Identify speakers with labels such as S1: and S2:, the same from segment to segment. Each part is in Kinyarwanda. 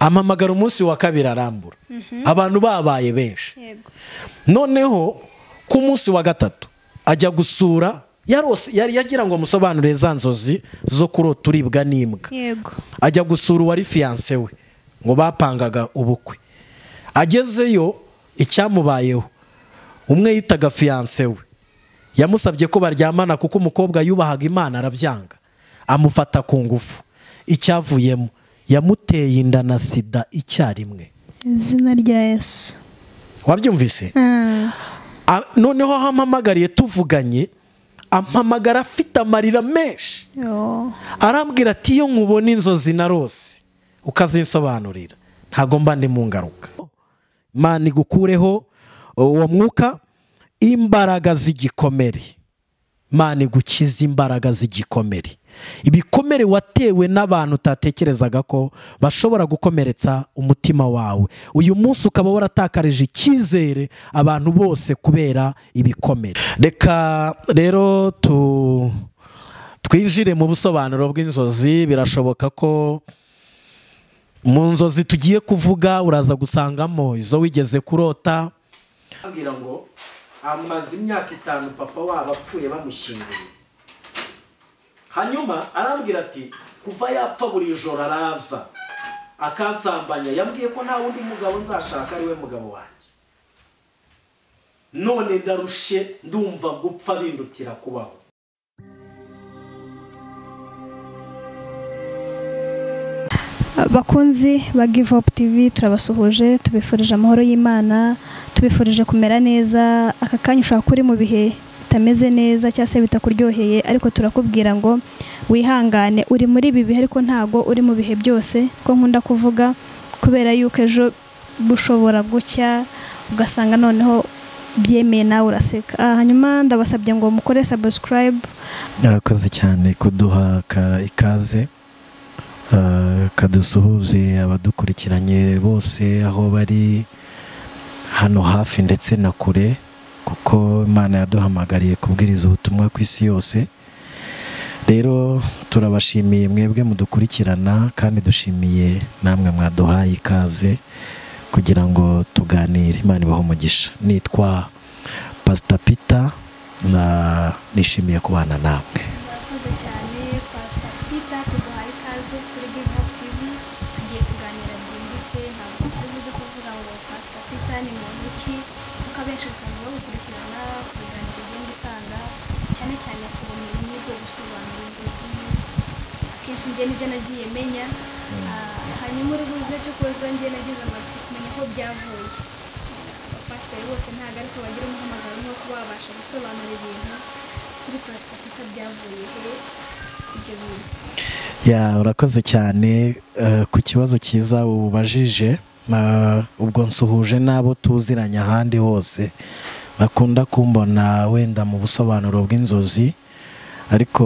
S1: ampamagara umunsi wa kabiri arambura abantu babaye benshi
S2: yego
S1: noneho ku munsi wa gatatu ajya gusura yarose- yari yagira ngo amusobanurire za nzozi zo kurota uribwa n'imbwa
S2: yego
S1: ajya gusura uwari fiyanse we ngo bapangaga ubukwe agezeyo icyamubayeho umwe yitaga fiyanse we yamusabye ko baryamana kuko umukobwa yubahaga imana arabyanga amufata ku ngufu icyavuyemo yamuteye inda na sida icyarimwe
S2: izina rya yesu
S1: wabyumvise
S2: Ah,
S1: A- noneho aho ampamagariye tuvuganye ampamagara afite amarira menshi
S2: yo.
S1: arambwira ati iyo nkubona inzozi na rose ukazinsobanurira ntabwo mba ndi mu ngaruka imana igukureho uwo mwuka imbaraga z'igikomere imana igukize imbaraga z'igikomere ibikomere watewe n'abantu utatekerezaga ko bashobora gukomeretsa umutima wawe uyu munsi ukaba waratakarije icyizere abantu bose kubera ibikomere reka rero tu twinjire mu busobanuro bw'inzozi birashoboka ko mu nzozi tugiye kuvuga uraza gusangamo izo wigeze kurota ambwira ngo amaze imyaka itanu papa wabo apfuye bamushyinguye hanyuma arambwira ati kuva yapfa buri joro araza akansambanya yambwiye ko nta wundi mugabo nzashaka ari we mugabo wanjye none ndarushe ndumva gupfa bindutira kubaho
S2: bakunzi ba give up tv turabasuhuje tubifurije amahoro y'imana tubifurije kumera neza aka kanya ushobora kuba uri mu bihe bitameze neza cyangwa se bitakuryoheye ariko turakubwira ngo wihangane uri muri ibi bihe ariko ntago uri mu bihe byose ko nkunda kuvuga kubera yuko ejo bushobora gucya ugasanga noneho byemeye nawe uraseka Ah, hanyuma ndabasabye ngo mukore subscribe
S1: yarakoze cyane kuduha ka- ikaze eh, kadusuhuze abadukurikiranye bose aho bari hano hafi ndetse na kure kuko imana yaduhamagariye kubwiriza ubutumwa ku isi yose rero turabashimiye mwebwe mudukurikirana kandi dushimiye namwe mwaduhaye ikaze kugira ngo tuganire imana ibaho umugisha nitwa pasita pita na nishimiye kubana namwe
S2: murakoze cyane pasitita tuduhaye ikaze kuri give up tv tugiye kuganira byimbitse ntabwo turi buze kuvuga ngo pasitita ni muntu ki kuko abenshi usanga bamukurikirana ku biganiro igenda itanga cyane cyane ku bumenyi bwo gusobanura inzozi akenshi njye nibyo nagiye menya Ah, hanyuma uri buze cyo kuza njye nagize amatsiko kumenya aho byavuye abapasiteri bose ntabwo ariko bagira umuhamagaro umwe wo kuba babasha gusobanura ibintu kuri pasiteri byavuye he ibyo bintu
S1: ya urakoze cyane eh, ku kibazo cyiza ubajije Ma- ubwo nsuhuje n'abo tuziranye ahandi hose bakunda kumbona wenda mu busobanuro bw'inzozi ariko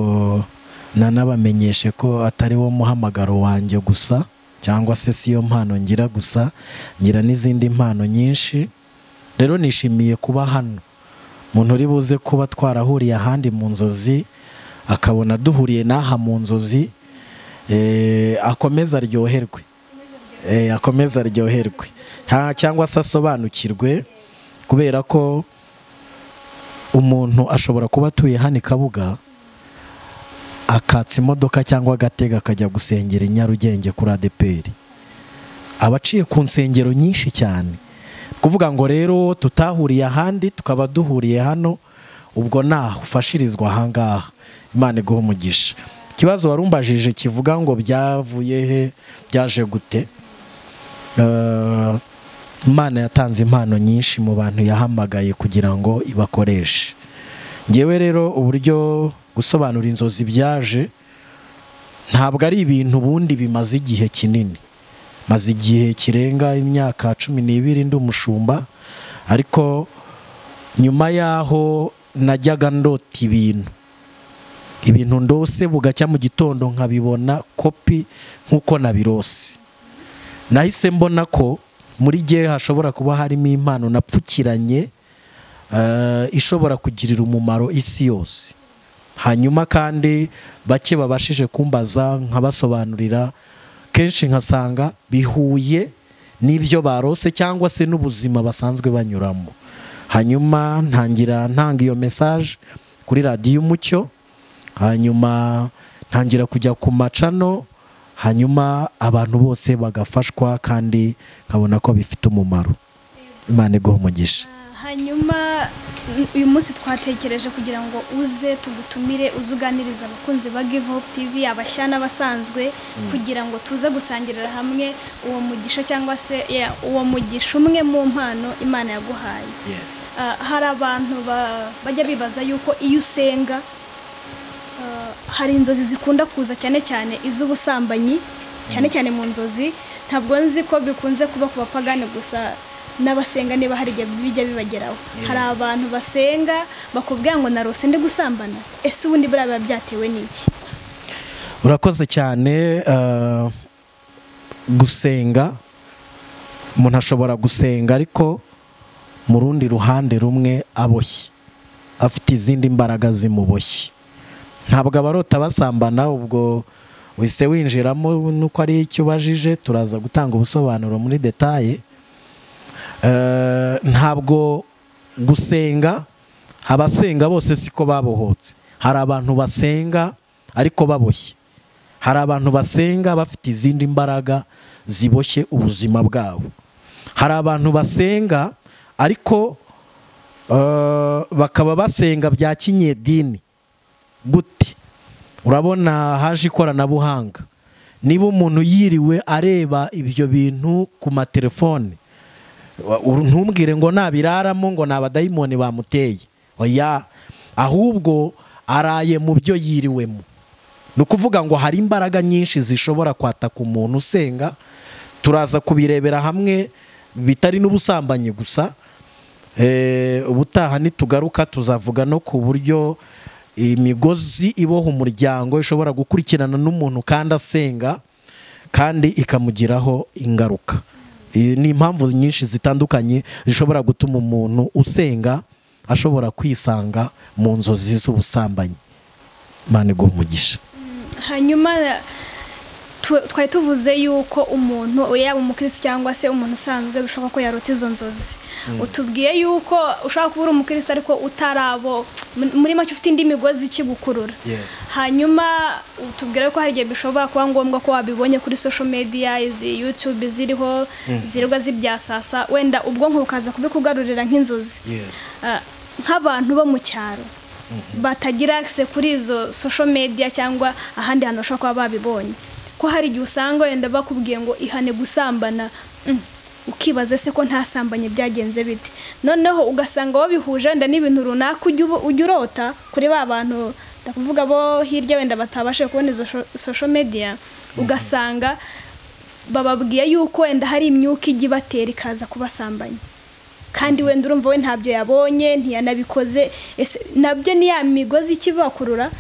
S1: nanabamenyeshe ko atari wo muhamagaro wanjye gusa cyangwa se si yo mpano ngira gusa ngira n'izindi mpano nyinshi rero nishimiye kuba hano umuntu uri buze kuba twarahuriye ahandi mu nzozi akabona duhuriye n'aha mu nzozi eh, akomeza aryoherwe Eh, akomeza aryoherwe Ha, cyangwa se asobanukirwe kubera ko umuntu ashobora kuba atuye hano i kabuga akatsa imodoka cyangwa agatega akajya gusengera i nyarugenge kuri adeperi abaciye ku nsengero nyinshi cyane kuvuga ngo rero tutahuriye ahandi tukaba duhuriye hano ubwo naho ufashirizwa ahangaha imana iguha umugisha ikibazo warumbajije kivuga ngo byavuye he byaje gute Eh, imana yatanze impano nyinshi mu bantu yahamagaye kugira ngo ibakoreshe ngewe rero uburyo gusobanura inzozi byaje ntabwo ari ibintu ubundi bimaze igihe kinini maze igihe kirenga imyaka cumi n'ibiri ndi umushumba ariko nyuma y'aho najyaga ndota ibintu ibintu ndose bugacya mu gitondo nkabibona kopi nk'uko nabirose nahise mbona ko muri gihe hashobora kuba harimo impano napfukiranye eh, ishobora kugirira umumaro isi yose hanyuma kandi bake babashije kumbaza nkabasobanurira kenshi nkasanga bihuye n'ibyo barose cyangwa se n'ubuzima basanzwe banyuramo hanyuma ntangira ntanga iyo mesaje kuri radiyo umucyo hanyuma ntangira kujya ku macano hanyuma abantu bose bagafashwa kandi nkabona ko bifite umumaro imana iguha umugisha
S2: hanyuma uyu munsi twatekereje kugira ngo uze tugutumire uze uganiriza abakunzi ba give hope tv abashya n'abasanzwe kugira ngo tuze gusangirira hamwe uwo mugisha cyangwa se yeah, uwo mugisha umwe mu mpano imana yaguhaye Ah, hari abantu ba- bajya bibaza yuko iyo usenga ah, hari inzozi zikunda kuza cyane cyane iz'ubusambanyi cyane cyane mu nzozi ntabwo nzi ko bikunze kuba ku bapagani gusa n'abasenga niba hari igihe bijya bibageraho hari abantu basenga bakubwira ngo narose ndi gusambana ese ubundi buriya biba byatewe n'iki
S1: urakoze cyane eh, gusenga umuntu ashobora gusenga ariko mu rundi ruhande rumwe aboshye afite izindi mbaraga zimuboshye ntabwo abarota basambana ubwo wese winjiramo nuko ari icyo ubajije turaza gutanga ubusobanuro muri detaye Eh, ntabwo gusenga abasenga bose siko babohotse hari abantu basenga ariko baboshye hari abantu basenga bafite izindi mbaraga ziboshye ubuzima bwabo hari abantu basenga ariko eh, bakaba basenga bya kinyedini gute urabona haje ikoranabuhanga niba umuntu yiriwe areba ibyo bintu ku matelefone wa- uru- ntumbwire ngo nabiraramo ngo ni abadayimoni bamuteye oya ahubwo araye mu byo yiriwemo ni ukuvuga ngo hari imbaraga nyinshi zishobora kwataka umuntu usenga turaza kubirebera hamwe bitari n'ubusambanyi gusa Eh, ubutaha nitugaruka tuzavuga no ku buryo imigozi iboha umuryango ishobora gukurikirana n'umuntu kandi asenga kandi ikamugiraho ingaruka Eh, ni impamvu nyinshi zitandukanye zishobora gutuma umuntu usenga ashobora kwisanga mu nzozi z'ubusambanyi imana iguha umugisha
S2: hanyuma tu- twari tuvuze yuko umuntu yaba umukirisitu cyangwa se umuntu usanzwe bishoboka ko yarota izo nzozi utubwiye yuko ushobora kuba uri umukirisitu ariko utarabo muri- muri make ufite indi migozi ikigukurura
S1: Yes.
S2: hanyuma utubwira ko hari igihe bishobora kuba ngombwa ko wabibonye kuri social media izi yutube ziriho zirirwa zibyasasa wenda ubwonko bukaza kubikugarurira nk'inzozi
S1: Yes.
S2: Ah, nk'abantu bo mu cyaro batagira akise kuri izo social media cyangwa ahandi hantu bashobora kuba babibonye ko hari igihe usanga wenda bakubwiye ngo ihane gusambana Mm, ukibaza se ko ntasambanye byagenze bite noneho ugasanga wabihuje wenda n'ibintu runaka ujya ubu- ujya urota kuri ba bantu ndakuvuga bo hirya wenda batabashije kubona izo sho- social media ugasanga bababwiye yuko wenda hari imyuka ijya ibatera ikaza kubasambanya kandi wenda urumva we ntabyo yabonye ntiyanabikoze ese nabyo ni ya migozi ikibakurura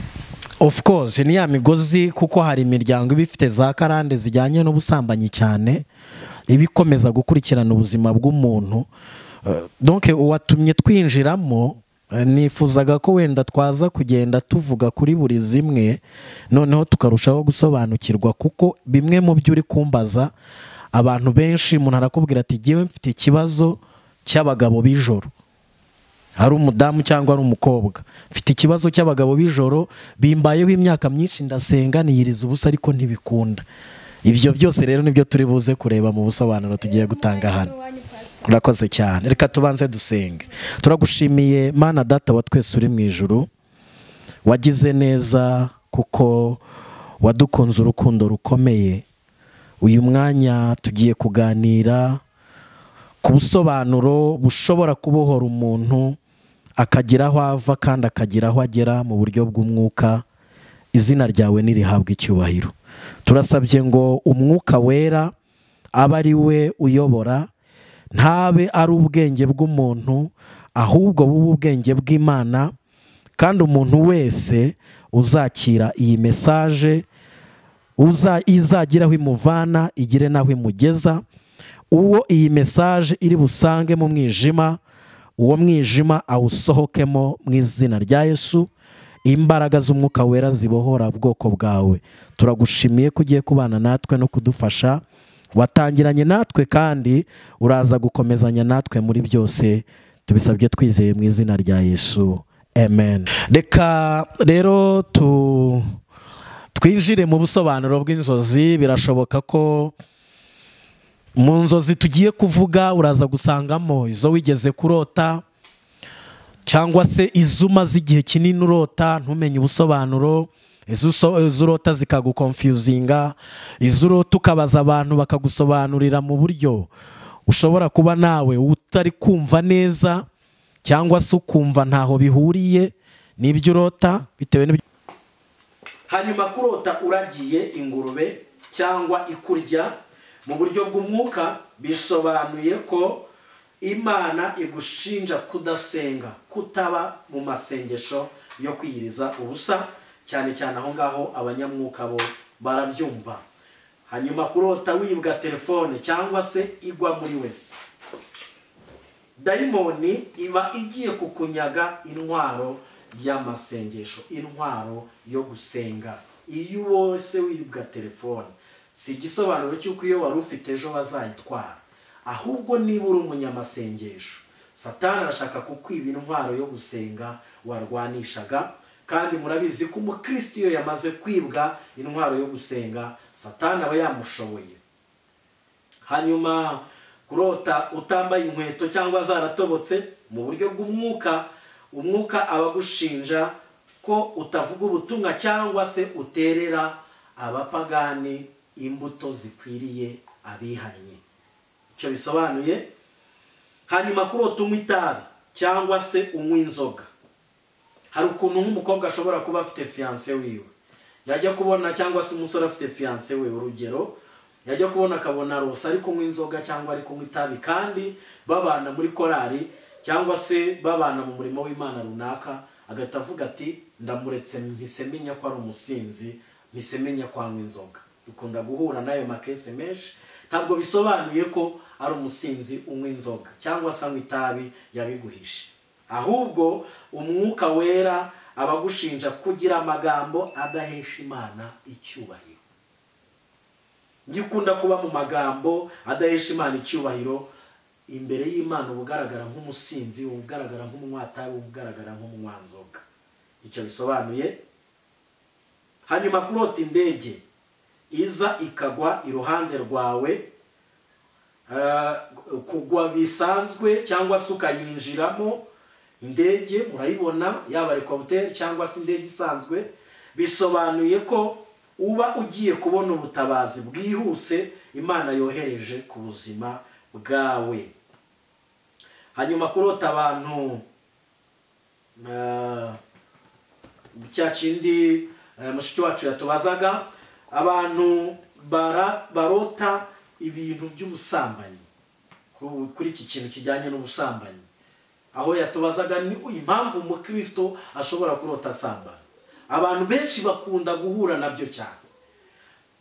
S1: of course ni ya migozi kuko hari imiryango iba ifite za karande zijyanye n'ubusambanyi cyane iba ikomeza gukurikirana ubuzima bw'umuntu Eh, donc uwatumye twinjiramo eh, nifuzaga ko wenda twaza kugenda tuvuga kuri buri zimwe noneho tukarushaho gusobanukirwa kuko bimwe mu byo uri kumbaza abantu benshi umuntu arakubwira ati jyewe mfite ikibazo cy'abagabo b'ijoro ari umudamu cyangwa ari umukobwa mfite ikibazo cy'abagabo b'ijoro bimbayeho imyaka myinshi ndasenga niyiriza ubusa ariko ntibikunda ibyo byose rero nibyo turi buze kureba mu busobanuro tugiye gutanga hano urakoze cyane reka tubanze dusenge turagushimiye mana data wa twese uri mu ijuru wagize neza kuko wadukunze urukundo rukomeye uyu mwanya tugiye kuganira ku busobanuro bushobora kubohora umuntu akagira aho ava kandi akagira aho agera mu buryo bw'umwuka izina ryawe ntirihabwe icyubahiro turasabye ngo umwuka wera abe ari we uyobora ntabe ari ubwenge bw'umuntu ahubwo bube ubwenge bw'imana kandi umuntu wese uzakira iyi mesaje uza izagira aho imuvana igire n'aho imugeza uwo iyi mesaje iri busange mu mwijima uwo mwijima awusohokemo mu izina rya yesu imbaraga z'umwuka wera zibohora ubwoko bwawe turagushimiye ko ugiye kubana natwe no kudufasha watangiranye natwe kandi uraza gukomezanya natwe muri byose tubisabye twizeye mu izina rya yesu amen reka rero tu twinjire mu busobanuro bw'inzozi birashoboka ko mu nzozi tugiye kuvuga uraza gusangamo izo wigeze kurota cyangwa se izo umaze igihe kinini urota ntumenye ubusobanuro izo uso- izo urota zikagukonfiyuzinga izo urota ukabaza abantu bakagusobanurira mu buryo ushobora kuba nawe utari kumva neza cyangwa se ukumva ntaho bihuriye n'ibyo urota bitewe n'ibyo hanyuma kurota uragiye ingurube cyangwa ikurya mu buryo bw'umwuka bisobanuye ko imana igushinja kudasenga kutaba mu masengesho yo kwiyiriza ubusa cyane cyane aho ngaho abanyamwuka bo barabyumva hanyuma kurota wibwa telefone cyangwa se igwa muri wese dayimoni iba igiye kukunyaga intwaro y'amasengesho intwaro yo gusenga iyo wose wibwa telefone si igisobanuro cy'uko iyo wari ufite ejo bazayitwara ahubwo niba uri umunyamasengesho satani arashaka kukwiba intwaro yo gusenga warwanishaga kandi murabizi ko umukristo iyo yamaze kwibwa intwaro yo gusenga satani aba yamushoboye hanyuma kurota utambaye inkweto cyangwa zaratobotse mu buryo bw'umwuka umwuka aba agushinja ko utavuga ubutumwa cyangwa se uterera abapagani imbuto zikwiriye abihannye icyo bisobanuye hanyuma kurota unywa itabi cyangwa se unywa inzoga hari ukuntu nk'umukobwa ashobora kuba afite fiyanse wiwe yajya kubona cyangwa se umusore afite fiyanse we urugero yajya kubona akabona rosa ari kunywa inzoga cyangwa ari kunywa itabi kandi babana muri korari cyangwa se babana mu murimo w'imana runaka agahita avuga ati ndamuretse mpise menya ko ari umusinzi mpise menya ko anywa inzoga dukunda guhura n'ayo makesi menshi ntabwo bisobanuye ko ari umusinzi unywa inzoga cyangwa se anywa itabi yabiguhishe ahubwo umwuka wera aba agushinja kugira amagambo adahesha imana icyubahiro gikunda kuba mu magambo adahesha imana icyubahiro imbere y'imana uba ugaragara nk'umusinzi uba ugaragara nk'umunyatabi uba ugaragara nk'umunywanzoga icyo bisobanuye hanyuma kurota indege iza ikagwa iruhande rwawe Uh, kugwa bisanzwe cyangwa se ukayinjiramo indege murayibona yaba helicopter cyangwa se indege isanzwe bisobanuye ko uba ugiye kubona ubutabazi bwihuse imana yohereje ku buzima bwawe hanyuma kurota abantu uh, cya kindi eh, mushiki wacu yatubazaga abantu bara- barota ibintu by'ubusambanyi ku- kuri iki kintu kijyanye n'ubusambanyi aho yatubazaga ni impamvu umukristo ashobora kurota asambana abantu benshi bakunda guhura nabyo cyane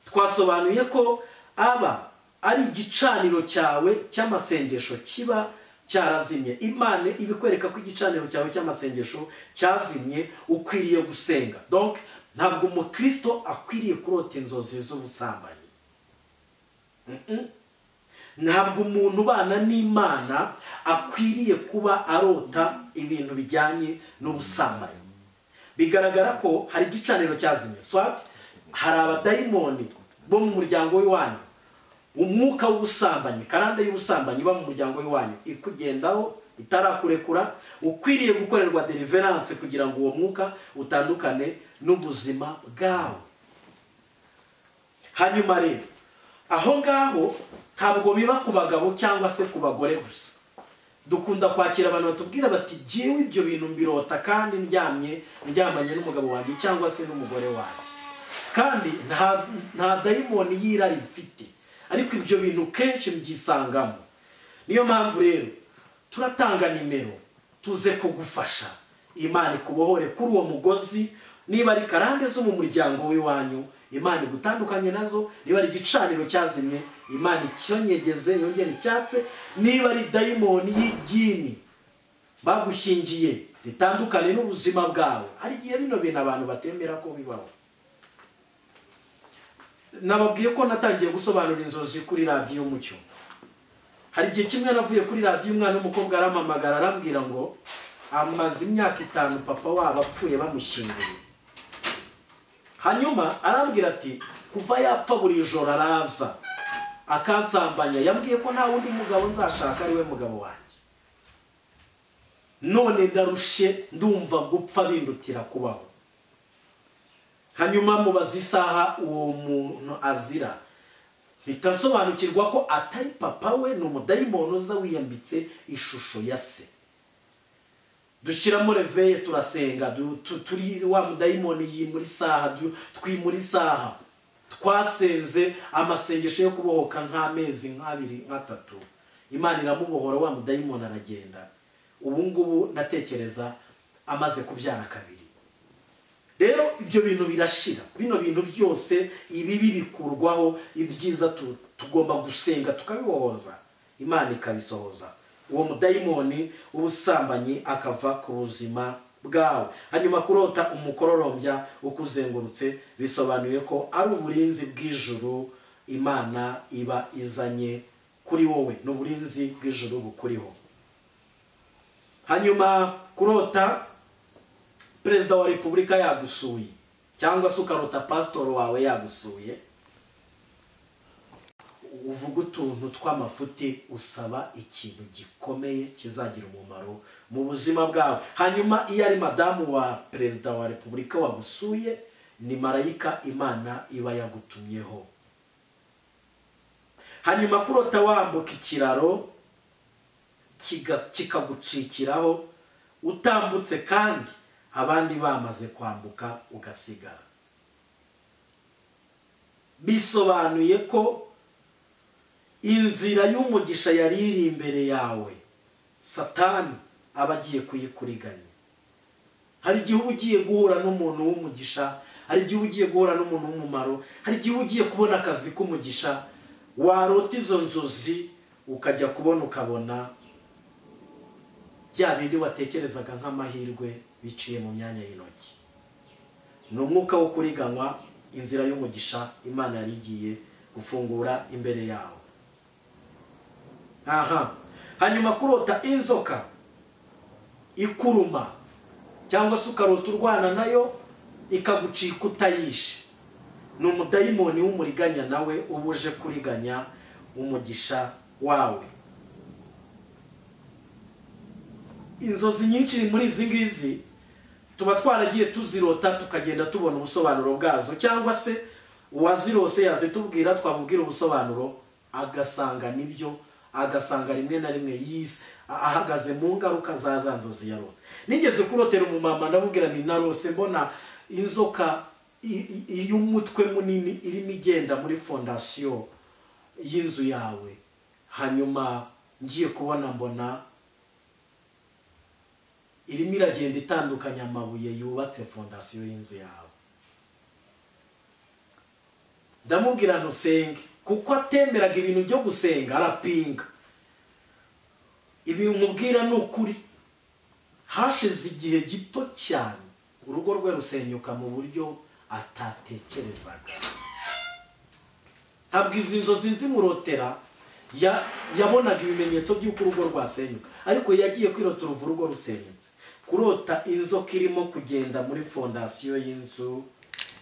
S1: twasobanuye ko aba ari igicaniro cyawe cy'amasengesho kiba cyarazimye imana ibikwereka ko igicaniro cyawe cy'amasengesho cyazimye ukwiriye gusenga donc ntabwo umukristo akwiriye kurota inzozi z'ubusambanyi Mm-mm. ntabwo umuntu ubana n'imana akwiriye kuba arota ibintu bijyanye n'ubusambanyi bigaragara ko hari igicaniro cyazimye swat hari abadayimoni bo mu muryango w'iwanyu umwuka w'ubusambanyi karande y'ubusambanyi iba mu muryango w'iwanyu ikugendaho itarakurekura ukwiriye gukorerwa deliverance kugira ngo uwo mwuka utandukane n'ubuzima bwawe hanyuma rero aho ngaho ntabwo biba ku bagabo cyangwa se ku bagore gusa dukunda kwakira abantu batubwira bati jyewe ibyo bintu mbirota kandi ndyamye ndyamanye n'umugabo wanjye cyangwa se n'umugore wanjye kandi nta nta dayimoni y'irari mfite ariko ibyo bintu kenshi mbyisangamo niyo mpamvu rero turatanga nimero tuze kugufasha imana ikubohore kuri uwo mugozi niba ari karande zo mu muryango w'iwanyu imana igutandukanye nazo niba ari igicaniro cyazimye imana icyonyegeze yongere icyatse niba ari dayimoni y'igini bagushingiye ritandukane n'ubuzima bwawe hari igihe bino bintu abantu batemera ko bibaho nababwiye ko natangiye gusobanura inzozi kuri radiyo umucyo hari igihe kimwe navuye kuri radiyo umwana w'umukobwa arampamagara arambwira ngo amaze imyaka itanu papa wabo apfuye bamushyinguye hanyuma arambwira ati kuva yapfa buri joro araza akansambanya yambwiye ko nta wundi mugabo nzashaka ariwe mugabo wanjye none ndarushe ndumva gupfa bindutira kubaho hanyuma mubaza isaha uwo muntu azira bitasobanukirwa ko atari papa we ni umudayimoni uza wiyambitse ishusho ya se dushyiramo reveye turasenga turi wa mudayimoni yi muri saha twi muri saha twasenze amasengesho yo kubohoka nk'amezi nk'abiri nk'atatu imana iramubohora wa mudayimoni aragenda ubu ngubu ndatekereza amaze kubyara kabiri rero ibyo bintu birashira bino bintu byose ibibi bikurwaho ibyiza tugomba gusenga tukabibohoza imana ikabisohoza uwo mudayimoni w'ubusambanyi akava ku buzima bwawe hanyuma kurota umukororombya ukuzengurutse bisobanuye ko ari uburinzi bw'ijuru imana iba izanye kuri wowe ni uburinzi bw'ijuru bukuriho hanyuma kurota perezida wa repubulika yagusuye cyangwa se ukarota pasitoro wawe yagusuye uvuga utuntu tw'amafuti usaba ikintu gikomeye kizagira umumaro mu buzima bwawe hanyuma iyo ari madamu wa perezida wa repubulika wagusuye ni marayika imana iba yagutumyeho hanyuma kurota wambuka ikiraro kikagucikiraho utambutse kandi abandi bamaze kwambuka ugasigara bisobanuye ko inzira y'umugisha yari iri imbere yawe satani aba agiye kuyikuriganya hari igihe uba ugiye guhura n'umuntu w'umugisha hari igihe uba ugiye guhura n'umuntu w'umumaro hari igihe uba ugiye kubona akazi k'umugisha warota izo nzozi ukajya kubona ukabona bya bindi watekerezaga nk'amahirwe biciye mu myanya y'intoki ni umwuka wo kuriganywa inzira y'umugisha imana yari igiye gufungura imbere yawe aha hanyuma kurota inzoka ikuruma cyangwa se ukarota urwana nayo ikagucika utayishe ni umudayimoni w'umuriganya nawe uba uje kuriganya umugisha wawe inzozi nyinshi muri izi ngizi tuba twaragiye tuzirota tukagenda tubona ubusobanuro bwazo cyangwa se uwazirose yazitubwira twamubwira ubusobanuro agasanga nibyo agasanga rimwe na rimwe yise ahagaze mu ngaruka za za nzozi yarose nigeze kurotera umumama ndamubwira ni narose mbona inzoka y'umutwe munini irimo igenda muri fondasiyo y'inzu yawe hanyuma ngiye kubona mbona irimo iragenda itandukanya amabuye yubatse fondasiyo y'inzu yawe ndamubwira ntusenge kuko atemeraga ibintu byo gusenga arapinga ibintu umubwira ni ukuri hashize igihe gito cyane urugo rwe rusenyuka mu buryo atatekerezaga ntabwo izi nzozi nzimurotera yabonaga ibimenyetso by'uko urugo rwasenyuka ariko yagiye kwirota uruvu urugo rusenyutse kurota inzoka irimo kugenda muri fondasiyo y'inzu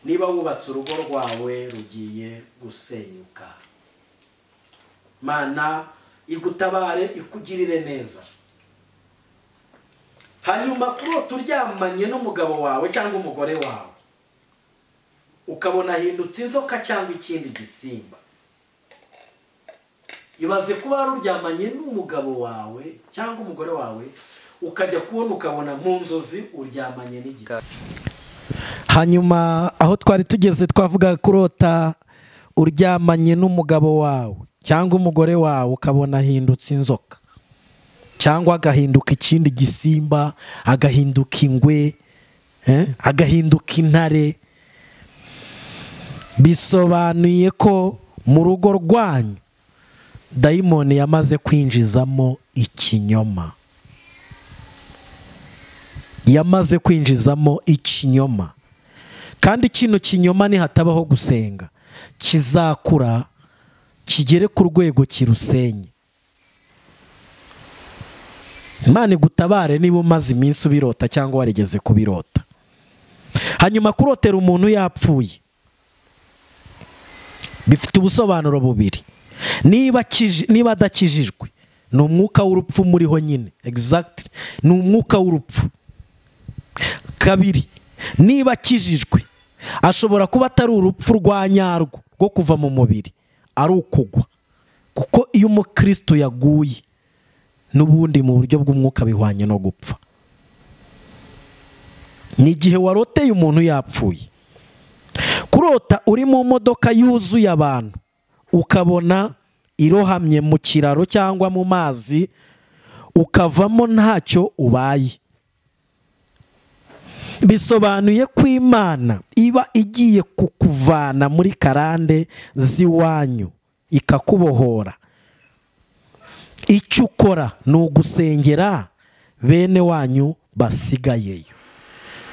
S1: niba wubatse urugo rwawe rugiye gusenyuka mana igutabare ikugirire neza hanyuma kurota uryamanye n'umugabo wawe cyangwa umugore wawe ukabona ahindutse inzoka cyangwa ikindi gisimba ibaze kuba wari uryamanye n'umugabo wawe cyangwa umugore wawe ukajya kubona ukabona mu nzozi uryamanye n'igisimba
S3: hanyuma aho twari tugeze twavuga kurota uryamanye n'umugabo wawe cyangwa umugore wawe ukabona ahindutse inzoka cyangwa agahinduka ikindi gisimba agahinduka ingwe agahinduka intare bisobanuye ko mu rugo rwanyu dayimoni yamaze kwinjizamo ikinyoma
S1: yamaze kwinjizamo ikinyoma kandi kino kinyoma nihatabaho gusenga kizakura kigere ku rwego kirusenye imana igutabare niba umaze iminsi ubirota cyangwa warigeze kubirota hanyuma kurotera umuntu yapfuye bifite ubusobanuro bubiri niba kiji- niba adakijijwe ni umwuka w'urupfu muriho nyine egizagiti ni umwuka w'urupfu kabiri niba akijijwe ashobora kuba atari urupfu rwa nyarwo rwo kuva mu mubiri ari ukugwa kuko iyo umukristo yaguye n'ubundi mu buryo bw'umwuka bihwanye no gupfa ni igihe waroteye umuntu yapfuye kurota uri mu modoka yuzuye abantu ukabona irohamye mu kiraro cyangwa mu mazi ukavamo ntacyo ubaye bisobanuye ko imana iba igiye kukuvana muri karande z'iwanyu ikakubohora icyo ukora ni ugusengera bene wanyu basigayeyo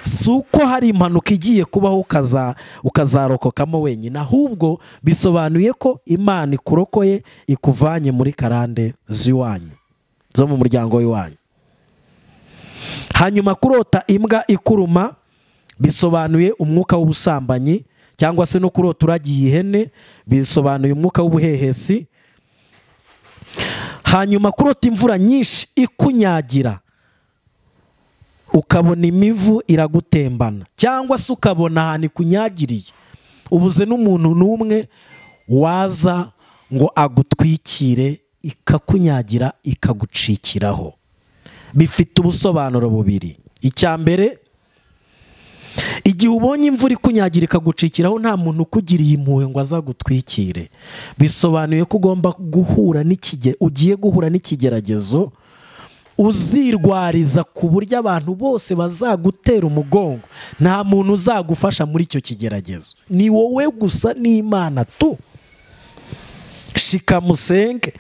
S1: si uko hari impanuka igiye kubaho ukaza ukazarokokamo wenyine ahubwo bisobanuye ko imana ikurokoye ikuvanye muri karande z'iwanyu zo mu muryango w'iwanyu hanyuma kurota imbwa ikuruma bisobanuye umwuka w'ubusambanyi cyangwa se no kurota uragiye ihene bisobanuye umwuka w'ubuhehesi hanyuma kurota imvura nyinshi ikunyagira ukabona imivu iragutembana cyangwa se ukabona ahantu ikunyagiriye ubuze n'umuntu n'umwe waza ngo agutwikire ikakunyagira ikagucikiraho bifite ubusobanuro bubiri icya mbere igihe ubonye imvura ikunyagira ikagucikiraho nta muntu ukugiriye impuhwe ngo azagutwikire bisobanuye ko ugomba guhura n'ikige ugiye guhura n'ikigeragezo uzirwariza ku buryo abantu bose bazagutera umugongo nta muntu uzagufasha muri icyo kigeragezo ni wowe gusa n'imana tu shikamusenge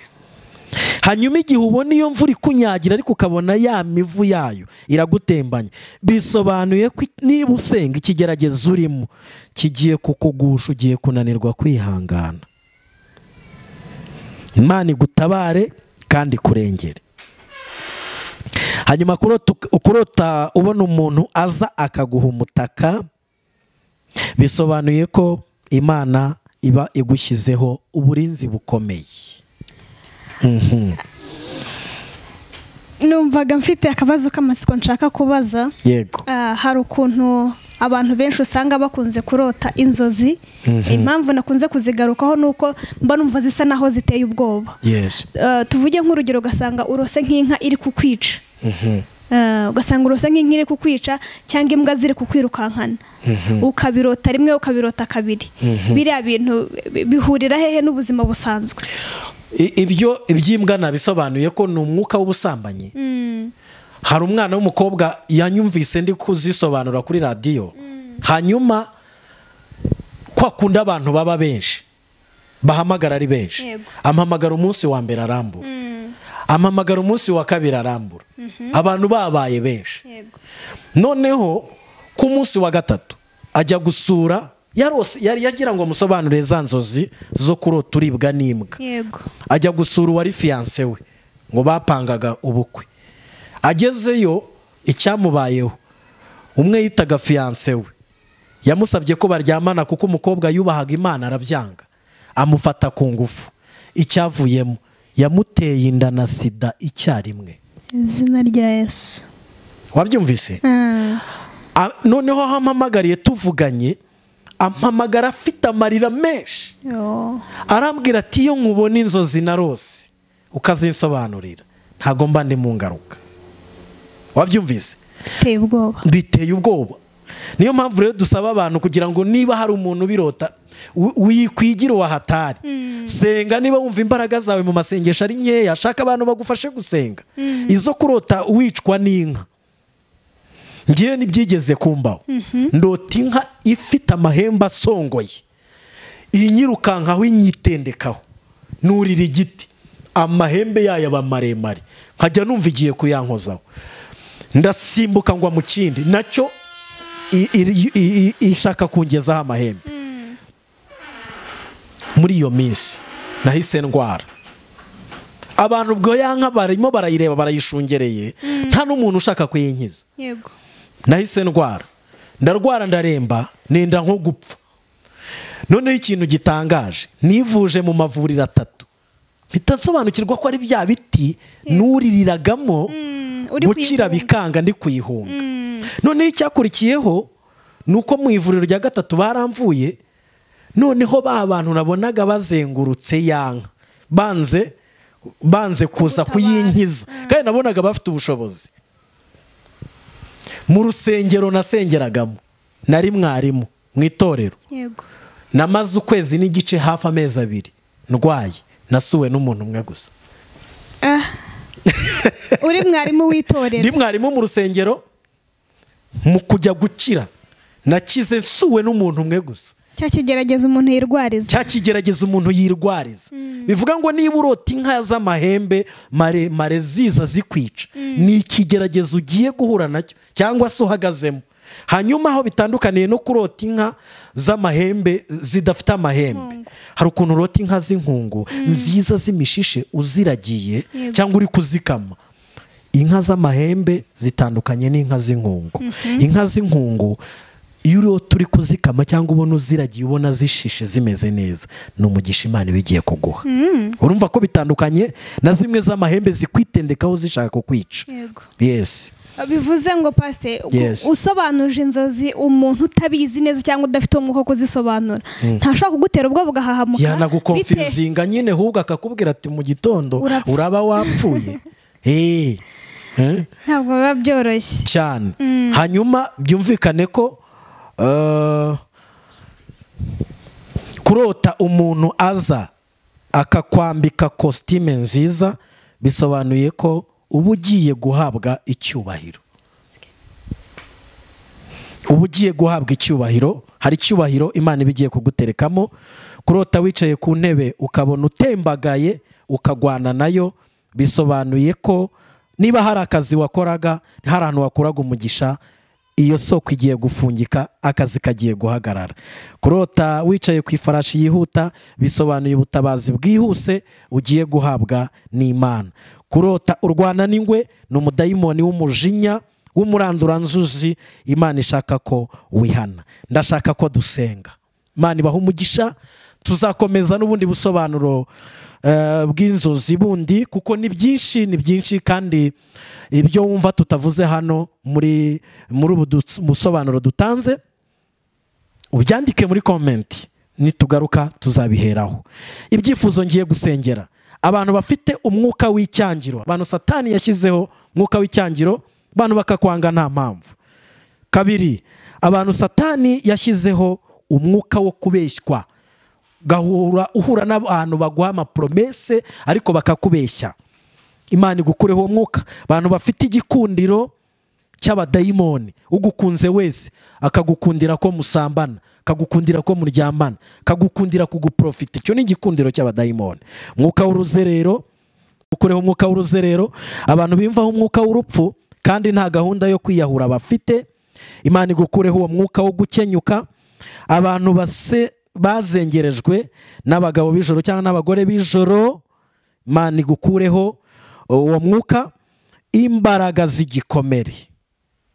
S1: hanyuma igihe ubona iyo mvura ikunyagira ariko ukabona ya mivu yayo iragutembanye bisobanuye ko niba usenga ikigeragezo urimo kigiye kukugusha ugiye kunanirwa kwihangana imana igutabare kandi kurengere hanyuma kurota kurota ubona umuntu aza akaguha umutaka bisobanuye ko imana iba igushyizeho uburinzi bukomeye
S2: numvaga mfite akabazo k'amatsiko nshaka kubaza
S1: yego
S2: Ah, hari ukuntu abantu benshi usanga bakunze kurota inzozi impamvu nakunze kuzigarukaho ni uko mba numva zisa naho ziteye ubwoba
S1: yesi
S2: Ah, tuvuge nk'urugero ugasanga urose nk'inka iri kukwica Ah, ugasanga urose nk'inka iri kukwica cyangwa imbwa ziri kukwirukankana ukabirota rimwe ukabirota kabiri biriya bintu bi- bihurira hehe n'ubuzima busanzwe
S1: I- ibyo iby'imbwa nabisobanuye ko ni umwuka w'ubusambanyi hari umwana w'umukobwa yanyumvise ndi kuzisobanura kuri radiyo hanyuma kwa kundi abantu baba benshi bahamagara ari benshi
S2: Yego.
S1: ampamagara umunsi wa mbere arambura ampamagara umunsi wa kabiri arambura abantu babaye benshi noneho ku munsi wa gatatu ajya gusura yarose- yari yagira ngo amusobanurire za nzozi zo kurota uribwa n'imbwa
S2: yego
S1: ajya gusura uwari fiyanse we ngo bapangaga ubukwe agezeyo icyamubayeho umwe yitaga fiyanse we yamusabye ko baryamana kuko umukobwa yubahaga imana arabyanga amufata ku ngufu icyavuyemo yamuteye inda na sida icyarimwe
S2: izina rya yesu
S1: wabyumvise
S2: Ah,
S1: A- noneho aho ampamagariye tuvuganye ampamagara afite amarira menshi
S2: yo.
S1: arambwira ati iyo nkubona inzozi na rose ukazinsobanurira ntabwo mba ndi mu ngaruka wabyumvise
S2: biteye ubwoba
S1: biteye ubwoba niyo mpamvu rero dusaba abantu kugira ngo niba hari umuntu ubirota wi- wikwigire wahatari senga niba wumva imbaraga zawe mu masengesho ari nkeya shaka abantu bagufashe gusenga izo kurota wicwa n'inka ngewe ntibyigeze kumbaho ndota inka ifite amahembe asongoye iyi nyirukankaho inyitendekaho nurira igiti amahembe yayo aba maremare nkajya numva igiye kuyankozaho ndasimbuka ngwa mu kindi nacyo i- i- i- i- ishaka kungezaho amahembe muri iyo minsi nahise ndwara abantu ubwo ya nka barimo barayireba barayishungereye nta n'umuntu ushaka kuyinkiza
S2: yego
S1: nahise ndwara ndarwara ndaremba nenda nko gupfa noneho ikintu gitangaje nivuje mu mavuriro atatu mpita nsobanukirwa ko ari bya biti nuririragamo
S2: uri
S1: gukira
S2: kuyihunga.
S1: bikanga ndi kuyihunga noneho icyakurikiyeho ni uko mu ivuriro rya gatatu baramvuye noneho ba bantu nabonaga bazengurutse ya nka banze banze kuza kuyinkiza kandi nabonaga bafite ubushobozi mu rusengero nasengeragamo nari mwarimu mu itorero
S2: yego
S1: namaze ukwezi n'igice hafi amezi abiri ndwaye nasuwe n'umuntu umwe gusa
S2: Ah. uri mwarimu
S1: ndi
S2: w'itorero
S1: mwarimu mu rusengero mu kujya gukira nakize nsuwe n'umuntu umwe gusa
S2: cya kigerageza umuntu yirwariza
S1: cya kigerageza umuntu yirwariza bivuga ngo niba urota inka z'amahembe maremare ziza zikwica ni ikigeragezo ugiye guhura nacyo cyangwa se uhagazemo hanyuma aho bitandukaniye no kurota inka z'amahembe zidafite amahembe hari ukuntu urota inka z'inkungu nziza z'imishishe uziragiye
S2: Yego.
S1: cyangwa uri kuzikama inka z'amahembe zitandukanye n'inka z'inkungu inka z'inkungu iyo urota uri kuzikama cyangwa ubona uziragiye ubona zishishe zimeze neza ni umugisha imana iba igiye kuguha urumva ko bitandukanye na zimwe z'amahembe zikwitendekaho zishaka kukwica
S2: yego
S1: yesi
S2: bivuze ngo pasite
S1: Yes.
S2: usobanuje inzozi umuntu utabizi neza cyangwa udafite umwuka wo kuzisobanura ntashobora kugutera ubwoba ugahahamuka bite-
S1: yanagukonfizinga nyine ahubwo akakubwira ati mu gitondo
S2: Urapfa."
S1: uraba wapfuye eee Eh?
S2: ntabwo biba byoroshye
S1: cyane hanyuma byumvikane ko eh, kurota umuntu aza akakwambika kositime nziza bisobanuye ko uba ugiye guhabwa icyubahiro uba ugiye guhabwa icyubahiro hari icyubahiro imana iba igiye kuguterekamo kurota wicaye ku ntebe ukabona utembagaye ukagwana nayo bisobanuye ko niba hari akazi wakoraga hari ahantu wakuraga umugisha iyo soko igiye gufungika akazi kagiye guhagarara kurota wicaye ku ifarashi yihuta bisobanuye ubutabazi bwihuse ugiye guhabwa n'imana kurota urwana n'ingwe ni umudayimoni w'umujinya w'umuranduranzuzi imana ishaka ko wihana ndashaka ko dusenga imana ibaha umugisha tuzakomeza n'ubundi busobanuro eh, bw'inzozi bundi kuko ni byinshi ni byinshi kandi ibyo wumva tutavuze hano muri muri ubu dutsu- busobanuro dutanze ubyandike muri komenti nitugaruka tuzabiheraho ibyifuzo ngiye gusengera abantu bafite umwuka w'icyangiro abantu satani yashyizeho umwuka w'icyangiro abantu bakakwanga nta mpamvu kabiri abantu satani yashyizeho umwuka wo kubeshywa gahura uhura n'abantu baguha amapromese ariko bakakubeshya imana igukureho uwo mwuka abantu bafite igikundiro cy'abadayimoni ugukunze wese akagukundira ko musambana akagukundira ko muryamana akagukundira kuguprofita icyo ni igikundiro cy'abadayimoni umwuka w'uruzerero gukureho umwuka w'uruzerero abantu bimvaho umwuka w'urupfu kandi nta gahunda yo kwiyahura bafite imana igukureho uwo mwuka wo gukenyuka abantu base bazengerejwe n'abagabo b'ijoro cyangwa n'abagore b'ijoro imana igukureho uwo mwuka imbaraga z'igikomere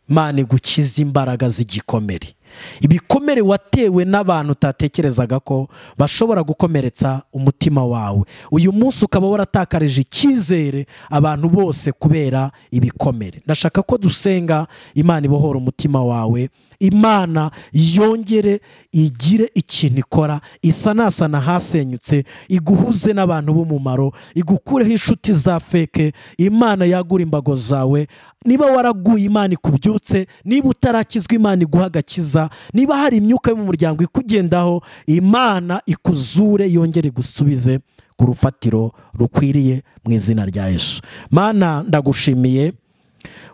S1: imana igukiza imbaraga z'igikomere ibikomere watewe n'abantu utatekerezaga ko bashobora gukomeretsa umutima wawe uyu munsi ukaba waratakaje icyizere abantu bose kubera ibikomere ndashaka ko dusenga imana ibohora umutima wawe imana yongere igire ikintu ikora isanasana hasenyutse iguhuze n'abantu b'umumaro igukureho inshuti za feke imana yagura imbago zawe niba waraguye imana ikubyutse niba utarakizwa imana iguha agakiza niba hari imyuka yo mu muryango ikugendaho imana ikuzure yongere igusubize ku rufatiro rukwiriye mu izina rya yesu mana ndagushimiye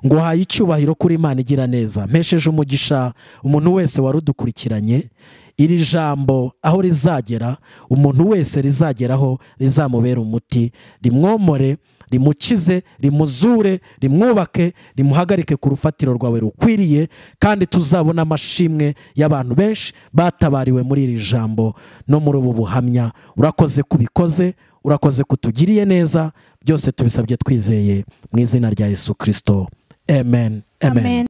S1: ngo uhaye icyubahiro kuri imana igira neza mpesheje umugisha umuntu wese warudukurikiranye iri jambo aho rizagera umuntu wese rizageraho rizamubera umuti rimwomore rimukize rimuzure rimwubake rimuhagarike ku rufatiro rwawe rukwiriye kandi tuzabona amashimwe y'abantu benshi batabariwe muri iri jambo no muri ubu buhamya urakoze kubikoze urakoze kutugiriye neza byose tubisabye twizeye mu izina rya yesu kirisito amen amen